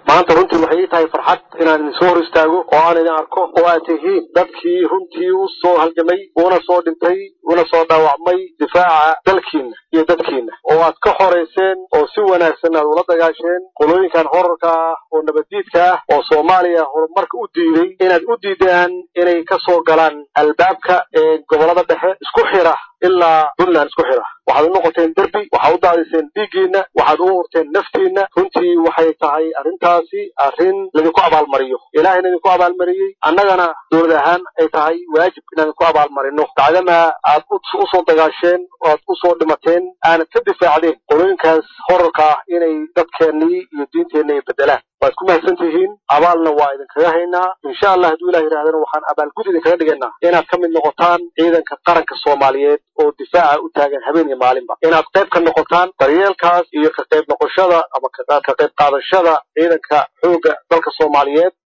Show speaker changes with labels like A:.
A: maanta runtii waxay ii tahay farxad inaan idin soo hor istaago oo aan idin arko oo aad tihiin dadkii runtii u soo halgamay una soo dhintay una soo dhaawacmay difaaca dalkiina iyo dadkiina oo aad ka xorayseen oo si wanaagsan aad ula dagaasheen qolooyinkan horarka ah oo nabaddiidka ah oo soomaaliya horumarka u diiday inaad u diidaan inay ka soo galaan albaabka ee gobolada dhexe isku xira ilaa puntland isku xira waxaad u noqoteen derbi waxaad u daadiseen dhiiggiina waxaad u hurteen naftiina runtii waxay tahay arrintaasi arrin laydinku abaalmariyo ilaahayna idinku abaalmariyey annagana dowlad ahaan ay tahay waajib inaan idinku abaalmarino bacdama aad usoo dagaasheen oo aad usoo dhimateen aanad ka difaacdeen qolooyinkaas horarka ah inay dadkeennii iyo diinteenna ay bedelaan waad ku mahadsan tihiin abaalna waa idinkaga haynaa insha allah hadduu ilah yidhahdana waxaan abaalgud idinkaga dhigaynaa inaad ka mid noqotaan ciidanka qaranka soomaaliyeed oo difaaca u taagan habeen iyo maalinba inaad qayb ka noqotaan daryeelkaas iyo ka qayb noqoshada ama ka qayb qaadashada ciidanka xoogga dalka soomaaliyeed